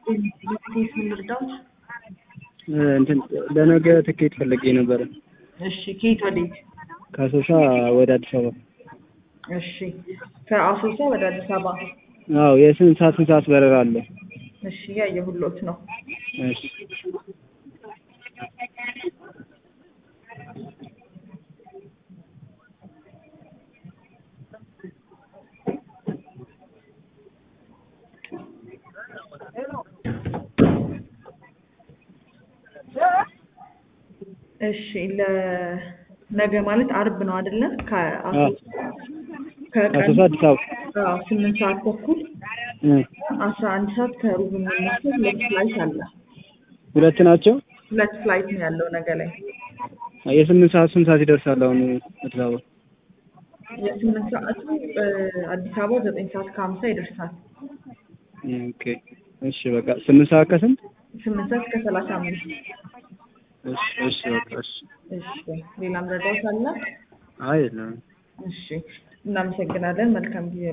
ቴስ ምን ልርዳዎት? እንትን ለነገ ትኬት ፈልጌ ነበረ እሺ ከየት ወዴት? ከአሶሳ ወደ አዲስ አበባ። እሺ ከአሶሳ ወደ አዲስ አበባ። አዎ የስንት ሰዓት ስንት ሰዓት በረራ አለ? እሺ ያየሁሎት ነው። እሺ እሺ ለነገ ማለት አርብ ነው አይደለ? ከአሶሳ ከቀኑ ከአሶሳ አዲስ አበባ አዎ ስምንት ሰዓት ተኩል እ አስራ አንድ ሰዓት ከሩብ የሚነሳ ሁለት ፍላይት አለ። ሁለት ናቸው። ሁለት ፍላይት ነው ያለው ነገ ላይ። የስምንት ሰዓት ስንት ሰዓት ይደርሳል አሁን አዲስ አበባ? የስምንት ሰዓቱ አዲስ አበባ ዘጠኝ ሰዓት ከሀምሳ ይደርሳል። ኦኬ እሺ በቃ ስምንት ሰዓት ከስንት? ስምንት ሰዓት ከሰላሳ አምስት እሺ እሺ በቃ እሺ። እሺ ሌላም ረዳት አለ? አይ የለም። እሺ እናመሰግናለን። መልካም ጊዜ